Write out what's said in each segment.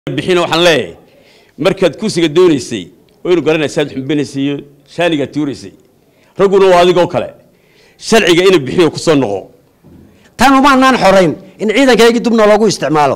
bixina waxaan leeyahay markaad kursiga doonaysay waynu garanaysaad xumbinaysay iyo shaanigaad tuuraysay ragguna waa adigoo kale sharciga ina bixiyo ku soo noqo tan umaanaan xorayn in ciidankaygii dubna loogu isticmaalo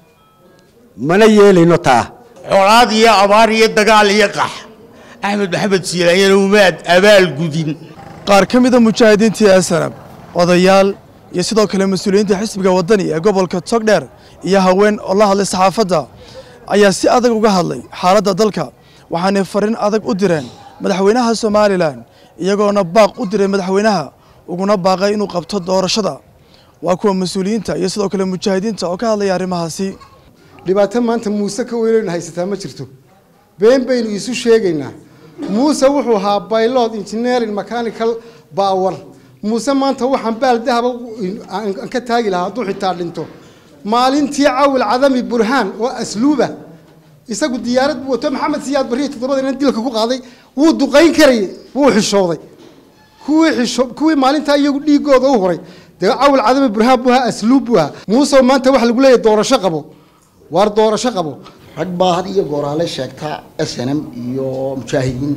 mana yeelayno taa colaad iyo abaar iyo dagaal iyo qax axmed maxamed siilanyana umaad abaal gudin qaar ka mida mujaahidiintii asanab odayaal iyo sidoo kale mas-uuliyiinta xisbiga waddani ee gobolka togdheer iyo haween oo la hadlay saxaafadda ayaa si adag uga hadlay xaaladda dalka waxaanay fariin adag u direen madaxweynaha somalilan iyagoona baaq u diray madaxweynaha uguna baaqay inuu qabto doorashada waa kuwa mas-uuliyiinta iyo sidoo kale mujaahidiinta oo ka hadlaya arrimahaasi dhibaato maanta muuse ka weynaynu haysataa ma jirto been baynu isu sheegaynaa muuse wuxuu ahaa baylod engineering mechanical power muuse maanta waxaan baal dahaba aan ka taagi lahaa hadduu xitaa dhinto maalintii cawil cadami burhaan oo asluuba isagu diyaarad buu wato maxamed siyaad barriya toddobada dilka ku qaaday wuu duqayn karayay wuu xishooday kuwii xisho kuwii maalintaa iyagu dhiigooda u horay dee cawil cadami burhaan buu ahaa asluub buu ahaa muuse maanta waxa lagu leeyahay doorasho qabo waar doorasho qabo rag baa had iyo gooraale sheegta s n m iyo mujaahidiin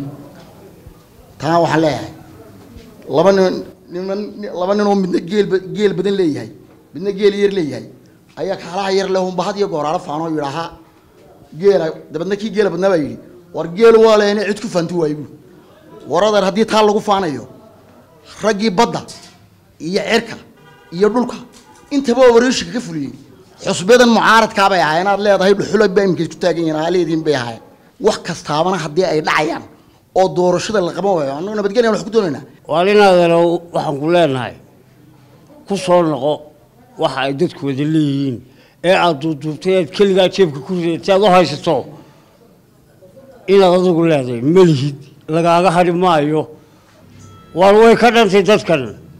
taa waxaan leeyahay laba nin niman laba nin oo midna geel geel badan leeyahay midna geel yar leeyahay ayaa kaalaha yar leh unba had iyo gooraale faanoo yidhaahaa geela dabeedna kii geela badnaa baa yidhi war geel waa leena cid ku faanti waayo bu war adeer haddii taa lagu faanayo raggii badda iyo cerka iyo dhulka intaba waa wareeshiga ka fuliyey xusbadan mucaaradkaa bay ahaayeen aad leedahay dhuxula baa imika isku taagan yihiin aaleediin bay ahaayeen wax kastaabana haddii ay dhacayaan oo doorashada la qaban waayo annagu nabadgelyan wax ku doonaynaa waa inaadana waxaan ku leenahay ku soo noqo waxa ay dadku wada leeyihiin ee aad duuduubtay aad keligaa jeebka ku ridatay aad u haysato inaad adigu leedahay melihid lagaaga hadhi maayo waar way ka dhantay dadkan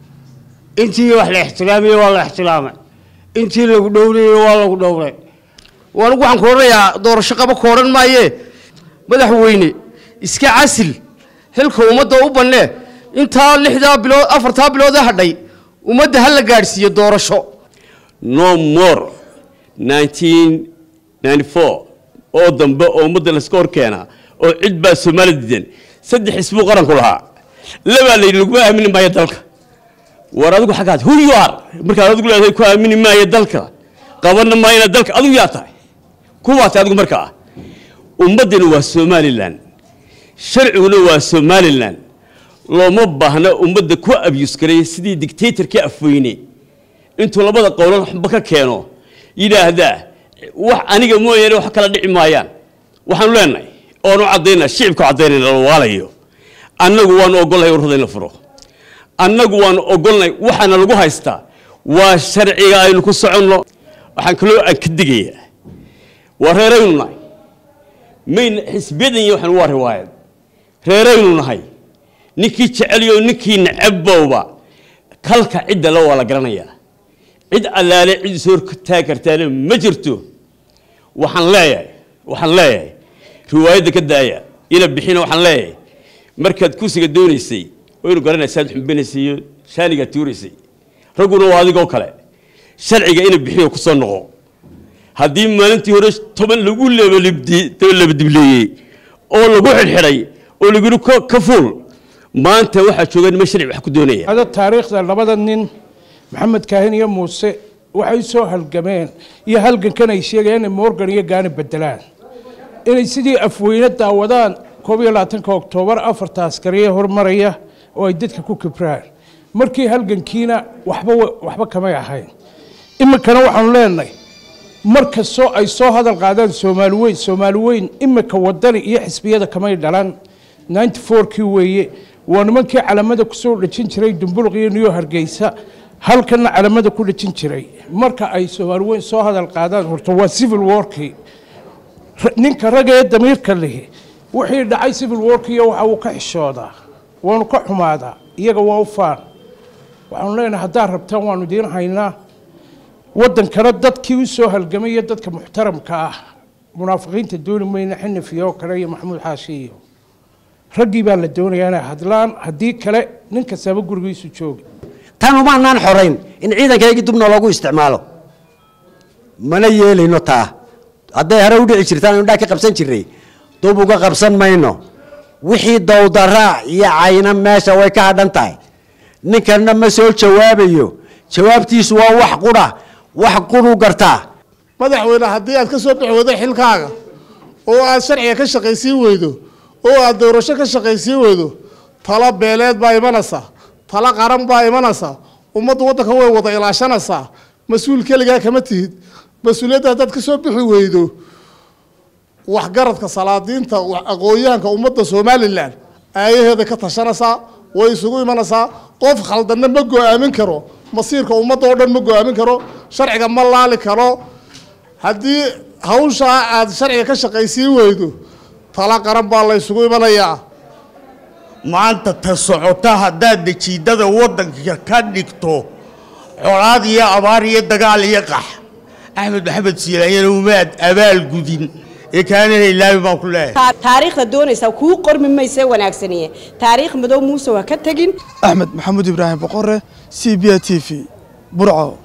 intii wax la ixtiraamiyey waa la ixtiraamay intii lagu dhowrayey waa lagu dhowray waanigu waxaan ku odhanayaa doorasho qabo ku odhan maayee madaxweyne iska casil xilka ummadda u bannee intaa lixdaa bilood afartaa bilood ee hadhay ummadda ha la gaadhsiiyo doorasho no more nineteen ninety four oo dambe oo ummadda layska hor keenaa oo cid baa soomaali diidan saddex isbuu qaranku lahaa labaa la yidhi laguma aamini maayo dalka war adigu xaggaad who you are markaad adigu leedahay ku aamini maayo dalka qabanna maayana dalka adigu yaa tahay kuwaa tahay adigu markaa ummaddina waa somalilan sharciguna waa somalilan looma baahna ummadda ku abyus garay sidii dictatorkii afweyne intuu labada qowlan waxba ka keeno yidhaahdaa wax aniga mooyaane wax kala dhici maayaan waxaanu leenahay oonu caddaynaa shicibku caddaynayna la waalayo annagu waanu ogolnahay ururada in la furo annagu waanu ogolnay waxaana lagu haystaa waa sharciga aynu ku soconno waxaan kaloo aan ka digayaa waa reeraynu nahay mayna xisbiyadan iyo waxaan waa riwaayad reeraynu nahay ninkii jeceliyo ninkii nacabbowba kalka cidda la waa la garanayaa cid allaale cid is hortaagi kartaana ma jirto waxaan leeyahay waxaan leeyahay riwaayadda ka daaya ina bixina waxaan leeyahay markaad kursiga doonaysay waynu garanaysaad xumbinaysay iyo shaanigaad tuuraysay ragguna waa adigoo kale sharciga ina bixiyo ku soo noqo haddii maalintii hore toban lagu labadibleeyey oo lagu xidhxidhay oo lagu yidhi ka fuul maanta waxaa jooga nima sharci wax ku doonaya ada taariikhda labada nin maxamed kaahin iyo muuse waxay soo halgameen iyo halgankan ay sheegayaan inay morgan iyo gaani bedelaan inay sidii afweyne daawadaan koob iyo labaatanka oktoobar afarta askariye hormaraya oo ay dadka ku kibraan markii halgankiina waxba waxba kamay ahayn iminkana waxaanu leenahay mar kastoo ay soo hadal qaadaan soomaali weyn soomaali weyn iminka wadani iyo xisbiyada kamay dhalan ninety fourkii weeye waa nimankii calamada kusoo dhejin jiray dumbuluq iyo niyo hargeysa halkana calamada ku dhejin jiray marka ay soomaali weyn soo hadal qaadaan horta waa civil warkii ninka ragga ee damiirka lihi wixii dhacay civil warkiiyo waxa uu ka xishoodaa waanu ka xumaadaa iyaga waa u faan waxaanu leenahay haddaad rabtaan waanu idiin haynaa waddankana dadkii u soo halgamay iyo dadka muxtaramka ah munaafiqiinta dooni mayna xinifiyo kale iyo maxamuud xaashi iyo raggii baa la doonayaa inay hadlaan haddii kale nin kastaba gurigiisu jooga tan umaanaan xorayn in ciidankaygii dubna loogu isticmaalo mana yeelayno taa hadday hore u dhici jirtaan indhaa ka qabsan jiray dub uga qabsan mayno wixii dowdaraa iyo cayna meesha way ka hadhan tahay ninkanna ma soo jawaabayo jawaabtiisu waa wax qudha wax qudhu gartaa madaxweyne haddii aad ka soo bixi weydo xilkaaga oo aad sharciga ka shaqaysiin weydo oo aad doorasho ka shaqaysiin weydo talo beeleed baa imanaysa talo qaran baa imanaysa ummaddu waddanka way wada ilaashanaysaa mas-uul keligaa kama tihid mas-uuliyadda haddaad ka soo bixi weydo waxgaradka salaadiinta aqoon-yahanka ummadda somalilan aayaheeda ka tashanaysaa way isugu imanaysaa qof khaldanna ma go-aamin karo masiirka ummadda oo dhan ma go-aamin karo sharciga ma laali karo haddii hawshaa aad sharciga ka shaqaysiin weydo tala qaran baa la ysugu imanayaa maanta ta socota haddaad dejiidada waddanka ka dhigto colaad iyo abaar iyo dagaal iyo qax axmed maxamed siilanyana umaad abaal gudin ee kaanana ilaabi baan ku leeyahay taariikhda doonaysaa kuu qormi mayse wanaagsaniye taariikh madow muuse waa ka tegin axmed maxamuud ibraahim boqore c b a t v burco